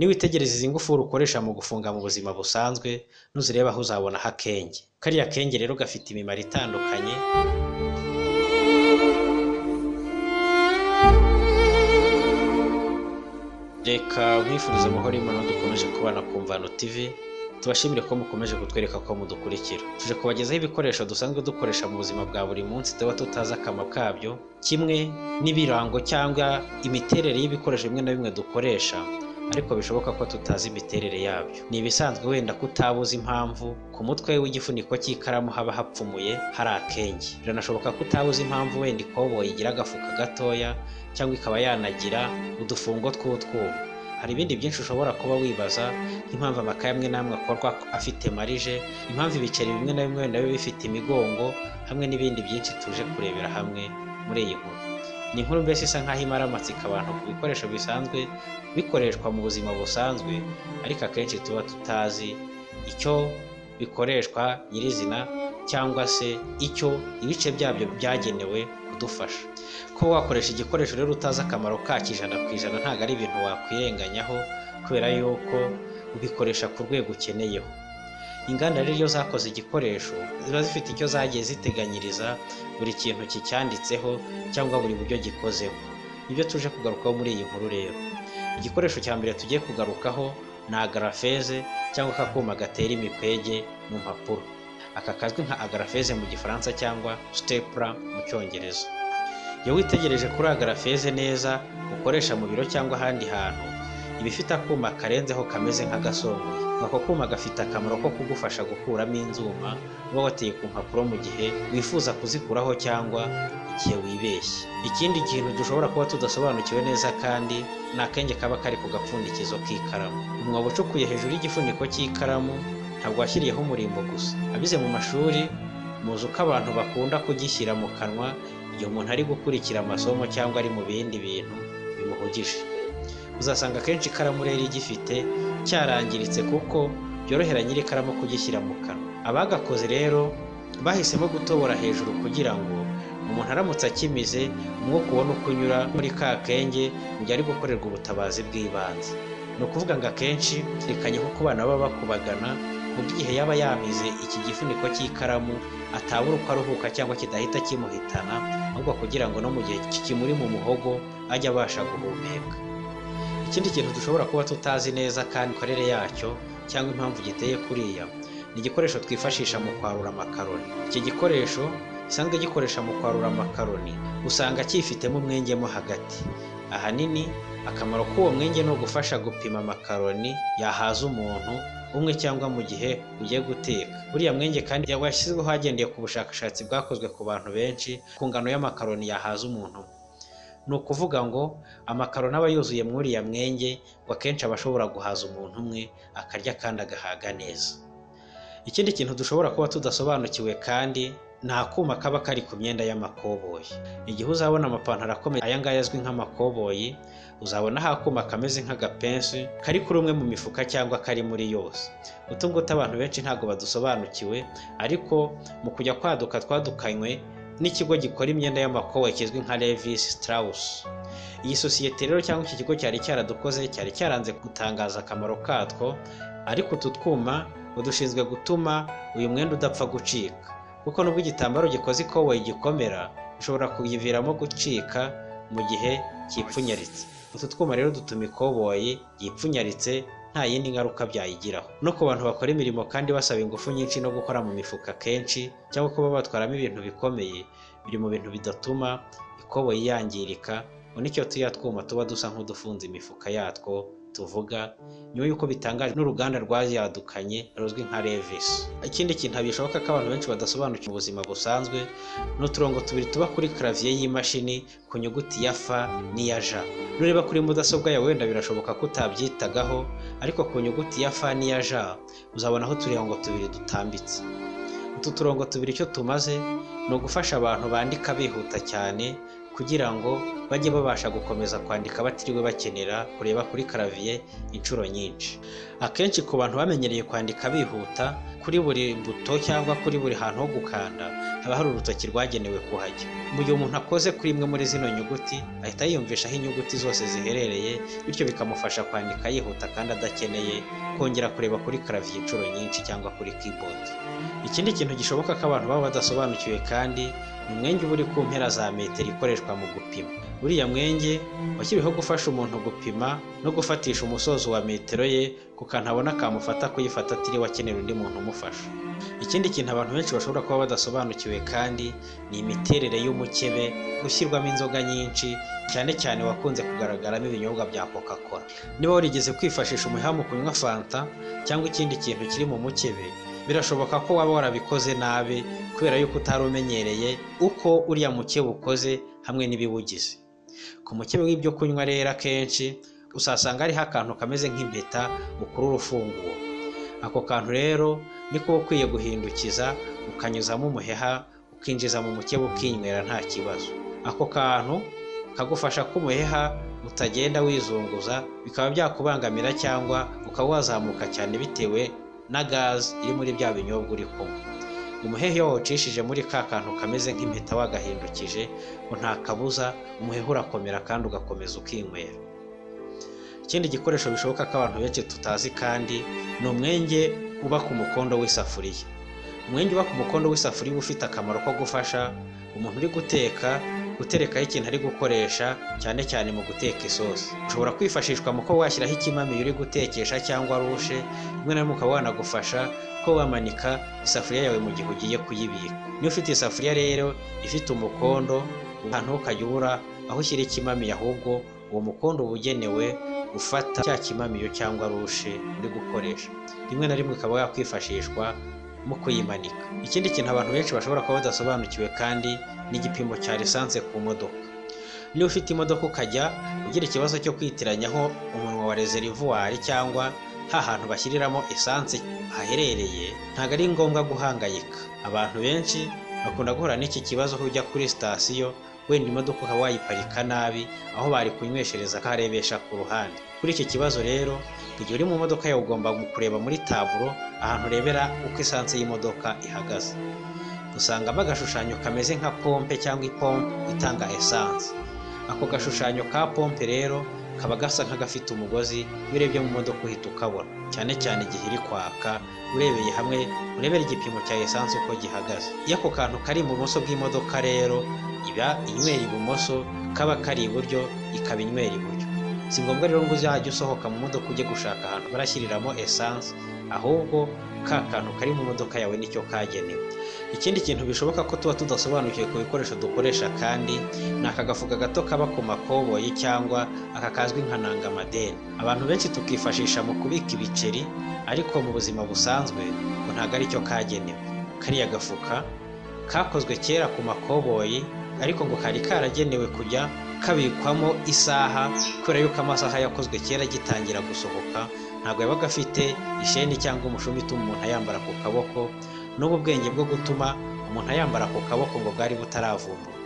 niwitegereza izi ngufuri ukoresha mu gufunga mu buzima busanzwe nuzireba aho uzabonaho akenge kariya kenge rero gafite imimaro itandukanye reka nkwifuriza amahoro y'imana dukomeje kubana ku mvano tv tubashimire ko mukomeje kutwereka ko mudukurikira tuje kubagezaho ibikoresho dusanzwe dukoresha mu buzima bwa buri munsi tuba tutazi akamaro kabyo kimwe n'ibirango cyangwa imiterere y'ibikoresho bimwe na bimwe dukoresha ariko bishoboka ko tutazi imiterere yabyo ni ibisanzwe wenda kutabuza impamvu ku mutwe w'igifuniko cy'ikaramu haba hapfumuye hari akenge biranashoboka ko utabuza impamvu wenda ikoboyi igira agafuka gatoya cyangwa ikaba yanagira udufungo tw'utwuma hari ibindi byinshi ushobora kuba wibaza nk'impamvu amakaye amwe n'amwe akorwa afite marije impamvu ibiceri bimwe na bimwe nabyo bifite imigongo hamwe n'ibindi byinshi tuje kurebera hamwe muri iyi nkuru ni inkuru mbese isa nk'aho imara amatsiko abantu ku bikoresho bisanzwe bikoreshwa mu buzima busanzwe ariko akenshi tuba tutazi icyo bikoreshwa nyirizina cyangwa se icyo ibice byabyo byagenewe kudufasha kuba wakoresha igikoresho rero utazi akamaro kacyo ijana ku ijana ntabwo ari ibintu wakwirenganyaho kubera yuko ubikoresha ku rwego ukeneyeho inganda rero iyo zakoze igikoresho ziba zifite icyo zagiye ziteganyiriza buri kintu kicyanditseho cyangwa buri buryo gikozeho nibyo tuje kugarukaho muri iyi nkuru rero igikoresho cya mbere tugiye kugarukaho ni agarafeze cyangwa aka kuma gatera imikwege mu mpapuro aka kazwi nka agarafeze mu gifaransa cyangwa stepla mu cyongereza iyo witegereje kuri agarafeze neza ukoresha mu biro cyangwa ahandi hantu iba ifite akuma karenzeho kameze nk'agasongoye ako kuma gafite akamaro ko kugufasha gukuramo inzuma uba wateye ku mpapuro mu gihe wifuza kuzikuraho cyangwa igihe wibeshye ikindi kintu dushobora kuba tudasobanukiwe neza kandi ni akenge kaba kari ku gapfundikizo k'ikaramu umwobo ucukuye hejuru y'igifuniko cy'ikaramu ntabwo washyiriyeho umurimbo gusa abize mu mashuri muzi uko abantu bakunda kugishyira mu kanwa igihe umuntu ari gukurikira amasomo cyangwa ari mu bindi bintu bimuhugije uzasanga akenshi ikaramu rero igifite cyarangiritse kuko byorohera nyir'ikaramu kugishyira mu kanwa abagakoze rero bahisemo gutobora hejuru kugira ngo umuntu aramutse akimize umwuka ubona uko unyura muri ka kenge mu gihe ari gukorerwa ubutabazi bw'ibanze ni ukuvuga ngo akenshi rikanye ko ku bana baba bakubagana mu gihe yaba yamize iki gifuniko cy'ikaramu atabura uko aruhuka cyangwa kidahita kimuhitana ahubwo kugira ngo no mu gihe kimuri mu muhogo ajye abasha guhumeka ikindi kintu dushobora kuba tutazi neza kandi imikorere yacyo cyangwa impamvu giteye kuriya ni igikoresho twifashisha mu kwarura amakaroni iki gikoresho gisanzwe gikoresha mu kwarura amakaroni usanga cyifitemo umwenge mo hagati ahanini akamaro k'uwo mwenge ni ugufasha gupima amakaroni yahaza umuntu umwe cyangwa mu gihe ugiye guteka buriya mwenge kandi washyizweho hagendewe ku bushakashatsi bwakozwe ku bantu benshi ku ngano y'amakaroni yahaza umuntu ni ukuvuga ngo amakaroni aba yuzuye muri uriya mwenge ngo akenshi aba ashobora guhaza umuntu umwe akarya kandi agahaga neza ikindi kintu dushobora kuba tudasobanukiwe kandi ni akuma kaba kari ku myenda y'amakoboyi igihe uzabona amapantaro akomeye aya ngaya azwi nk'amakoboyi uzabonaho akuma kameze nk'agapensi kari kuri umwe mu mifuka cyangwa kari muri yose utu ngutu abantu benshi ntabwo badusobanukiwe ariko mu kujya kwaduka twadukanywe n'ikigo gikora imyenda y'amakoboyi kizwi nka Levis Strauss iyi sosiyete rero cyangwa iki kigo cyari cyaradukoze cyari cyaranze gutangaza akamaro katwo ariko utu twuma udushinzwe gutuma uyu mwenda udapfa gucika kuko nubwo igitambaro gikoze ikoboyi gikomera bishobora kuyiviramo gucika mu gihe cyipfunyaritse utu twuma rero dutuma ikoboyi yipfunyaritse nta yindi ngaruka byayigiraho no ku bantu bakora imirimo kandi basaba ingufu nyinshi no gukora mu mifuka kenshi cyangwa kuba batwaramo ibintu bikomeye biri mu bintu bidatuma ikoboyi yangirika nicyo turiya twuma tuba dusa nk'udufunze imifuka yatwo tuvuga nyuma y'uko bitangaje n'uruganda rwayadukanye ruzwi nka Levis ikindi kintu bishoboka ko abantu benshi badasobanukiwe mu buzima busanzwe ni uturongo tubiri tuba kuri karaviye y'imashini ku nyuguti ya fa n'iya ja nureba kuri mudasobwa yawe wenda birashoboka ko utabyitagaho ariko ku nyuguti ya fa n'iya ja uzabonaho uturongo tubiri dutambitse utu turongo tubiri icyo tumaze ni ugufasha abantu bandika bihuta cyane kugira ngo bajye babasha gukomeza kwandika batiriwe bakenera kureba kuri karaviye inshuro nyinshi akenshi ku bantu bamenyereye kwandika bihuta kuri buri mbuto cyangwa kuri buri hantu ho gukanda haba hari urutoki rwagenewe kuhajya mu gihe umuntu akoze kuri imwe muri zino nyuguti ahita yiyumvisha aho inyuguti zose ziherereye bityo bikamufasha kwandika yihuta kandi adakeneye kongera kureba kuri karaviye inshuro nyinshi cyangwa kuri keyboard ikindi kintu gishoboka ko abantu baba badasobanukiwe kandi ni umwenge uba uri ku mpera za metero ikoreshwa mu gupima uriya mwenge washyiriweho gufasha umuntu gupima no gufatisha umusozo wa metero ye ku kantu abona kamufata kuyifata atiriwe akenera undi muntu umufasha ikindi kintu abantu benshi bashobora kuba badasobanukiwe kandi ni imiterere y'umukebe ushyirwamo inzoga nyinshi cyane cyane wakunze kugaragaramo ibinyobwa bya coca cola niba warigeze kwifashisha umuheha mu kunywa fanta cyangwa ikindi kintu kiri mu mukebe birashoboka ko waba warabikoze nabi kubera yuko utari umenyereye uko uriya mukebe ukoze hamwe n'ibiwugize ku mukebe w'ibyo kunywa rero akenshi usasanga hariho akantu kameze nk'impeta ukurura ufunguye ako kantu rero niko uba ukwiye guhindukiza ukanyuzamo umuheha ukinjiza mu mukebe ukinywera nta kibazo ako kantu kagufasha ko umuheha utagenda wizunguza bikaba byakubangamira cyangwa ukaba wazamuka cyane bitewe na gaze iri muri bya binyobwa uri kunywa umuhehe iyo wawucishije muri ka kantu kameze nk'impeta wagahindukije ngo nta kabuza umuhehe urakomera kandi ugakomeza ukinywera ikindi gikoresho bishoboka ko abantu benshi tutazi kandi ni umwenge uba ku mukondo w'isafuriya umwenge uba ku mukondo w'isafuriya uba ufite akamaro ko gufasha umuntu uri guteka guterekaho ikintu ari gukoresha cyane cyane mu guteka isosi ushobora kwifashishwa mu kuba washyiraho ikimamiyo uri gutekesha cyangwa rushe rimwe na rimwe ukaba wanagufasha ko wamanika isafuriya yawe mu gihe ugiye kuyibika niba ufite isafuriya rero ifite umukondo ahantu ukajya ubura aho ushyira ikimamiyo ahubwo uwo mukondo uba ugenewe gufata cya kimamiyo cyangwa rushe uri gukoresha rimwe na rimwe ukaba wakwifashishwa mu kuyimanika ikindi kintu abantu benshi bashobora kuba badasobanukiwe kandi ni igipimo cya lisansi ku modoka niba ufite imodoka ukajya ugira ikibazo cyo kwitiranyaho umunwa wa rezerivuwari cyangwa ha hantu bashyiriramo esanse haherereye ntabwo ari ngombwa guhangayika abantu benshi bakunda guhura n'iki kibazo aho ujya kuri sitasiyo wenda imodoka ukaba wayiparika nabi aho bari kunyweshereza akaharebesha ku ruhande kuri iki kibazo rero igihe uri mu modoka yawe ugomba kureba muri taburo ahantu urebera uko esanse y'imodoka ihagaze usangamo agashushanyo kameze nka pompe cyangwa ipompe itanga esanse ako gashushanyo ka pompe rero kaba gasa nk'agafite umugozi iyo urebye mu modoka uhita ukabona cyane cyane igihe iri kwaka urebeye hamwe urebera igipimo cya esanse uko gihagaze iyo ako kantu kari ibumoso bw'imodoka rero iba inywera ibumoso kaba kari iburyo ikaba inywera iburyo si ngombwa rero ngo uzajya usohoka mu modoka ujye gushaka ahantu barashyiriramo esanse ahubwo ka kantu kari mu modoka yawe nicyo kagenewe ikindi kintu bishoboka ko tuba tudasobanukiwe ku bikoresho dukoresha kandi ni aka gafuka gato kaba ku makoboyi cyangwa aka kazwi nka nangamadeni abantu benshi tukifashisha mu kubika ibiceri ariko mu buzima busanzwe ngo ntabwo aricyo kagenewe kariya gafuka kakozwe kera ku makoboyi ariko ngo kari karagenewe kujya kabikwamo isaha kubera yuko amasaha yakozwe kera agitangira gusohoka ntabwo yabaga afite isheni cyangwa umushumi utuma umuntu ayambara ku kaboko n'ubu bwenge bwo gutuma umuntu ayambara ku kaboko ngo bwari butaravumbura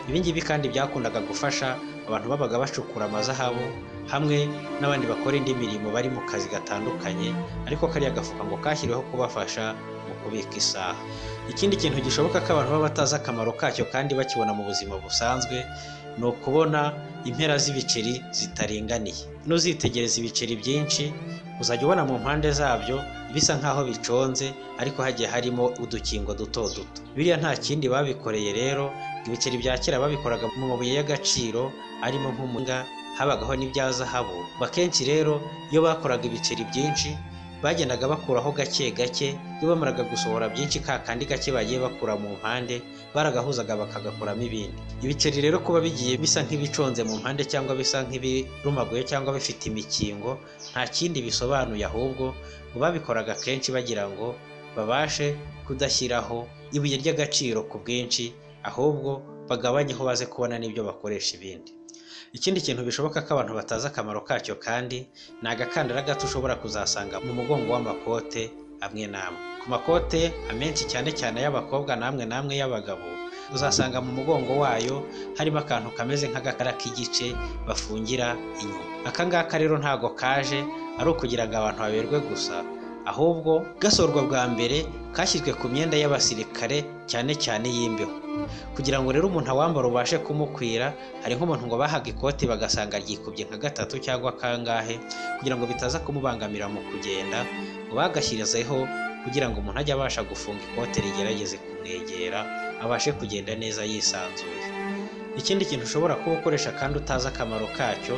ibi ngibi kandi byakundaga gufasha abantu babaga bacukura amazahabu hamwe n'abandi bakora indi mirimo bari mu kazi gatandukanye ariko kariya gafuka ngo kashyiriweho kubafasha mu kubika isaha ikindi kintu gishoboka ko abantu baba batazi akamaro kacyo kandi bakibona mu buzima busanzwe ni ukubona impera z'ibiceri zitaringaniye n'uzitegereza ibiceri byinshi uzajya ubona mu mpande zabyo bisa nk'aho biconze ariko hagiye harimo udukingo duto duto biriya nta kindi babikoreye rero ibiceri bya kera babikoraga mu mabuye y'agaciro arimo nk'umuringa habagaho n'ibya zahabu akenshi rero iyo bakoraga ibiceri byinshi bagendaga bakuraho gake gake iyo bamaraga gusohora byinshi ka kandi gake bagiye bakura mu mpande baragahuzaga bakagakuramo ibindi ibiceri rero kuba bigiye bisa nk'ibiconze mu mpande cyangwa bisa nk'ibirumaguye cyangwa bifite imikingo nta kindi bisobanuye ahubwo ngo babikoraga kenshi bagira ngo babashe kudashyiraho ibuye ry'agaciro ku bwinshi ahubwo bagabanyeho baze kubona n'ibyo bakoresha ibindi ikindi kintu bishoboka ko abantu batazi akamaro kacyo kandi ni agakandara gato ushobora kuzasanga mu mugongo w'amakote amwe n'amwe ku makote amenshi cyane cyane ay'abakobwa n'amwe n'amwe y'abagabo uzasanga mu mugongo wayo harimo akantu kameze nk'agakara k'igice bafungira inyuma aka ngaka rero ntago kaje ari ukugira ngo abantu baberwe gusa ahubwo gasorwa bwa mbere kashyizwe ku myenda y'abasirikare cyane cyane y'imbeho kugira ngo rero umuntu awambara ubashe kumukwira hari nk'umuntu ngo bahaga ikoti bagasanga ryikubye nka gatatu cyangwa kangahe kugira ngo bitaza kumubangamira mu kugenda ngo bagashyirizeho kugira ngo umuntu ajye abasha gufunga ikote rigerageze kumwegera abashe kugenda neza yisanzuye ikindi kintu ushobora kuba ukoresha kandi utazi akamaro kacyo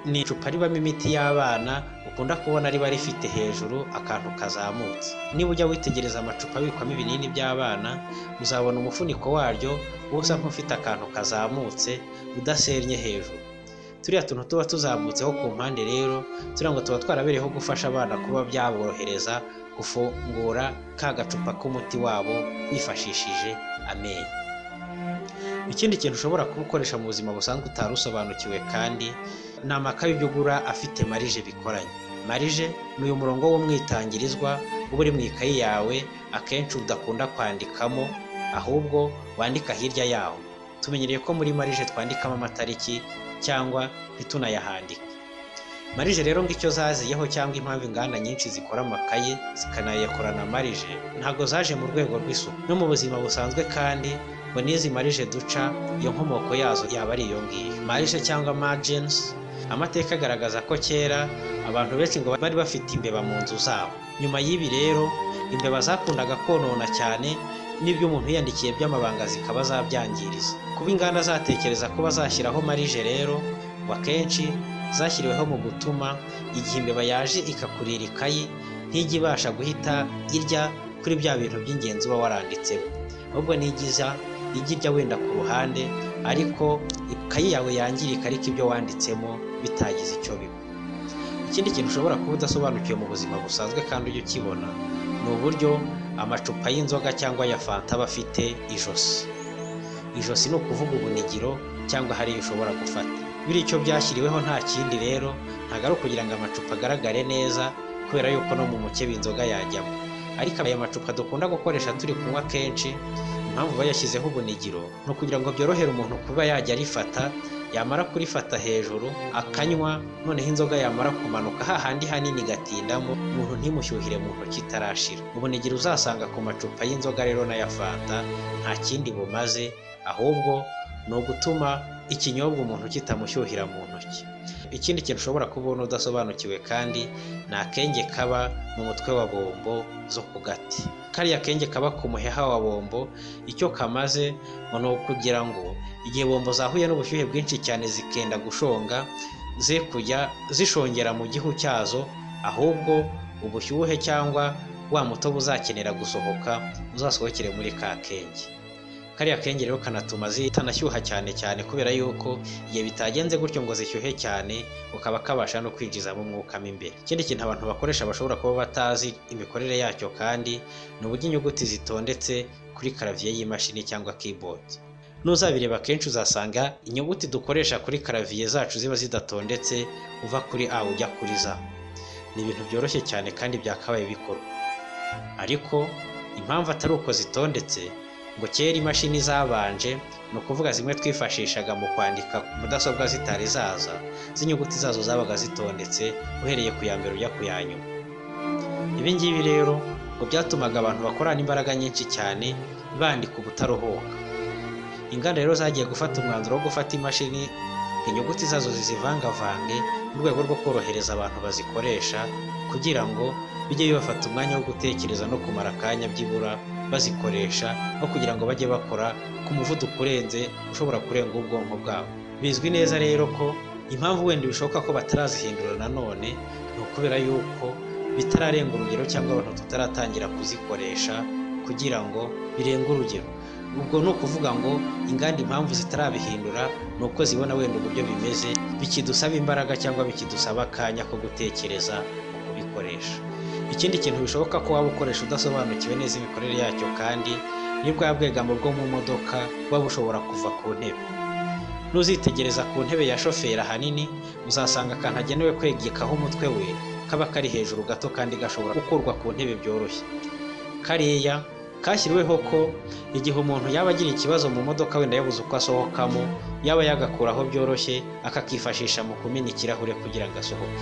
ni icupa ribamo imiti y'abana ukunda kubona riba rifite hejuru akantu kazamutse niba ujya witegereza amacupa abikwamo ibinini by'abana uzabona umufuniko waryo usa nk'ufite akantu kazamutse udasennye hejuru turiya tuntu tuba tuzamutseho ku mpande rero turiya ngo tuba twarabereyeho gufasha abana kuba byaborohereza gufungura ka gacupa k'umuti wabo bifashishije amenyo ikindi kintu ushobora kubukoresha mu buzima busanzwe utari usobanukiwe kandi ni amakaye ibyo ugura afite marije bikoranye marije ni uyu murongo w'umwitangirizwa uba uri mu ikayi yawe akenshi udakunda kwandikamo ahubwo wandika hirya yawo tumenyereye ko muri marije twandikamo amatariki cyangwa ntitunayahandike marije rero ngo icyo zaziyeho cyangwa impamvu inganda nyinshi zikora amakaye zikanayakorana marije ntabwo zaje mu rwego rw'isuku no mu buzima busanzwe kandi ngo n'izi marije duca iyo nkomoko yazo yaba ari iyo ngiyo marije cyangwa margins amateka agaragaza ko kera abantu benshi ngo bari bafite imbeba mu nzu zabo nyuma y'ibi rero imbeba zakundaga konona cyane n'ibyo umuntu yiyandikiye by'amabanga zikaba zabyangiriza kuba inganda zatekereza kuba zashyiraho marije rero ngo akenshi zashyiriweho mu gutuma igihe imbeba yaje ikakurira ikayi ntijya ibasha guhita irya kuri bya bintu by'ingenzi uba waranditsemo ahubwo ntigiza ijya irya wenda ku ruhande ariko ikayi yawe yangirika ariko ibyo wanditsemo bitagize icyo biba ikindi kintu ushobora kuba udasobanukiwe mu buzima busanzwe kandi ujya ukibona ni uburyo amacupa y'inzoga cyangwa ya fanta aba afite ijosi ijosi ni ukuvuga ubunigiro cyangwa hari iyo ushobora gufata bityo byashyiriweho nta kindi rero ntabwo ari ukugira ngo amacupa agaragare neza kubera yuko no mu mukebe inzoga yajyamo ariko aya macupa dukunda gukoresha turi kunywa kenshi impamvu bayashyizeho ubunigiro ni ukugira ngo byorohere umuntu kuba yajya arifata yamara kurifata hejuru akanywa noneho inzoga yamara kumanuka hahandi hanini igatindamo umuntu ntimushyuhire mu ntoki itarashira ubunigiro uzasanga ku macupa y'inzoga rero n'aya fanta nta kindi bumaze ahubwo ni ugutuma ikinyobwa umuntu kitamushyuhira mu ntoki ikindi kintu ushobora kubona udasobanukiwe kandi ni akenge kaba mu mutwe wa bombo zo ku gati kariya akenge kaba ku muheha wa bombo icyo kamaze ngo ni ukugira ngo igihe bombo zahuye n'ubushyuhe bwinshi cyane zikenda gushonga ze kujya zishongera mu gihu cyazo ahubwo ubushyuhe cyangwa wa mutobe uzakenera gusohoka uzasohokere muri ka kenge kariya kenge rero kanatuma zitanashyuha cyane cyane kubera yuko igihe bitagenze gutyo ngo zishyuhe cyane ukaba kabasha no kwinjizamo umwuka mo imbere ikindi kintu abantu bakoresha bashobora kuba batazi imikorere yacyo kandi ni uburyo inyuguti zitondetse kuri karaviye y'imashini cyangwa keyboard n'uzabireba akenshi uzasanga inyuguti dukoresha kuri karaviye zacu ziba zidatondetse uva kuri a ujya kuri za ni ibintu byoroshye cyane kandi byakabaye bikorwa ariko impamvu atari uko zitondetse ngo kera imashini zabanje ni ukuvuga zimwe twifashishaga mu kwandika mudasobwa zitari zaza z'inyuguti zazo zabaga zitondetse uhereye ku ya mbere ujya ku ya nyuma ibi ngibi rero ngo byatumaga abantu bakorana imbaraga nyinshi cyane bandika ubutaruhuka inganda rero zagiye gufata umwanzuro wo gufata imashini inyuguti zazo zizivangavange mu rwego rwo korohereza abantu bazikoresha kugira ngo bijye bibafata umwanya wo gutekereza no kumara akanya byibura bazikoresha aho kugira ngo bajye bakora ku muvuduko urenze ushobora kurenga ubwonko bwabo bizwi neza rero ko impamvu wenda bishoboka ko batarazihindura nanone ni ukubera yuko bitararenga urugero cyangwa abantu tutaratangira kuzikoresha kugira ngo birenge urugero ubwo ni ukuvuga ngo inganda impamvu zitarabihindura ni uko zibona wenda uburyo bimeze bikidusaba imbaraga cyangwa bikidusaba akanya ko gutekereza kubikoresha ikindi kintu bishoboka ko waba ukoresha udasobanukiwe neza imikorere yacyo kandi ni bwa bwegamo bwo mu modoka buba bushobora kuva ku ntebe n'uzitegereza ku ntebe ya shoferi ahanini uzasanga akantu agenewe kwegekaho umutwe we kaba kari hejuru gato kandi gashobora gukurwa ku ntebe byoroshye kariya kashyiriweho ko igihe umuntu yaba agira ikibazo mu modoka wenda yabuze uko asohokamo yaba yagakuraho byoroshye akakifashisha mu kumena ikirahure kugira ngo asohoke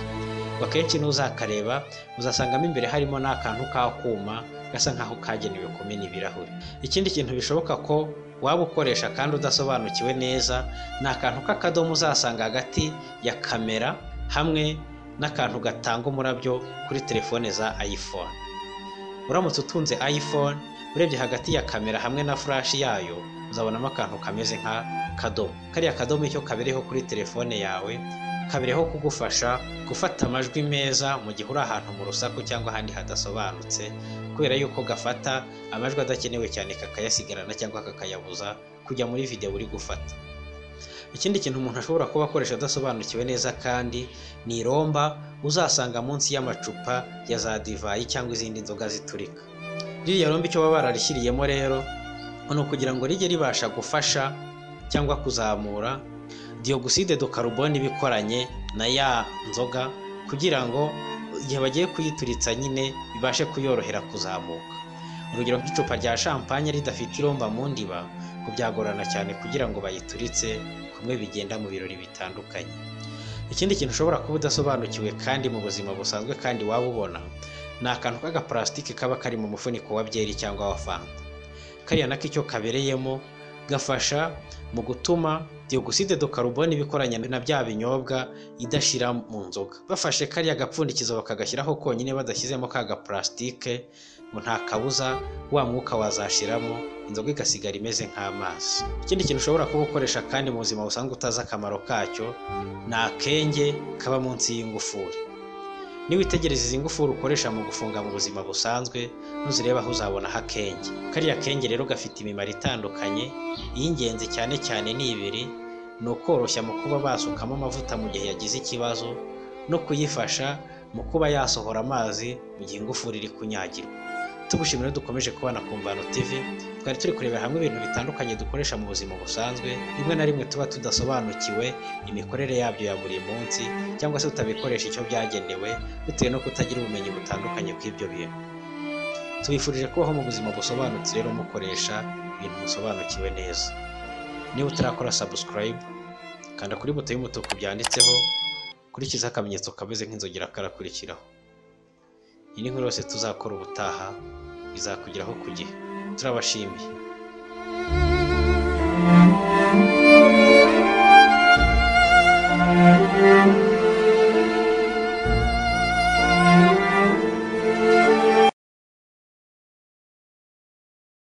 ngo akenshi n'uzakareba uzasangamo imbere harimo n'akantu k'akuma gasa nk'aho kagenewe kumena ibirahure ikindi kintu bishoboka ko waba ukoresha kandi udasobanukiwe neza ni akantu k'akadomo uzasanga hagati ya kamera hamwe n'akantu gatanga umurabyo kuri telefone za iphone uramutse utunze iphone urebye hagati ya kamera hamwe na furashi yayo uzabonamo akantu kameze nka kadomo kariya kadomo icyo kabereho kuri telefone yawe kabereho kugufasha gufata amajwi meza mu gihe uri ahantu mu rusaku cyangwa ahandi hadasobanutse kubera yuko gafata amajwi adakenewe cyane kakayasigarana cyangwa kakayabuza kujya muri videwo uri gufata ikindi kintu umuntu ashobora kuba akoresha adasobanukiwe neza kandi ni iromba uzasanga munsi y'amacupa ya za divayi cyangwa izindi nzoga ziturika ririya romba icyo baba bararishyiriyemo rero ni ukugira ngo rijye ribasha gufasha cyangwa kuzamura diyoguside do karuboni bikoranye na ya nzoga kugira ngo igihe bagiye kuyituritsa nyine bibashe kuyorohera kuzamuka urugero nk'icupa rya shampanye ridafite iromba mu ndiba ngo byagorana cyane kugira ngo bayituritse kumwe bigenda mu birori bitandukanye ikindi kintu ushobora kuba udasobanukiwe kandi mu buzima busanzwe kandi waba ubona ni akantu k'agaparasitike kaba kari mu mufuniko wa byeri cyangwa wa fanta kariya nako icyo kabereyemo gafasha mu gutuma diyoguside do karuboni ibikoranye na bya binyobwa idashyira mu nzoga bafashe kariya gapfundikizo bakagashyiraho konyine badashyizemo ka gaparasitike ngo nta kabuza wa mwuka wazashiramo inzoga igasigara imeze nk'amazi ikindi kintu ushobora kuba ukoresha kandi mu buzima busanzwe utazi akamaro kacyo ni akenge kaba munsi y'ingufuri niwitegereza izi ngufuri ukoresha mu gufunga mu buzima busanzwe nuzireba aho uzabonaho akenge kariya kenge rero gafite imimaro itandukanye iy'ingenzi cyane cyane ni ibiri ni ukoroshya mu kuba basukamo amavuta mu gihe yagize ikibazo no kuyifasha mu kuba yasohora amazi mu gihe ingufuri iri kunyagirwa tugushimira dukomeje kubana ku mvano tv twari turi kurebera hamwe ibintu bitandukanye dukoresha mu buzima busanzwe rimwe na rimwe tuba tudasobanukiwe imikorere yabyo ya buri munsi cyangwa se tutabikoresha icyo byagenewe bitewe no kutagira ubumenyi butandukanye bw'ibyo bintu tubifurije kubaho mu buzima busobanutse rero mukoresha ibintu musobanukiwe neza niba utarakora subscribe kanda kuri buto y'umutuku byanditseho kurikiza akamenyetso kameze nk'inzogera karakurikiraho iyi ni nkuru yose tuzakora ubutaha izakugeraho ku gihe turabashimiye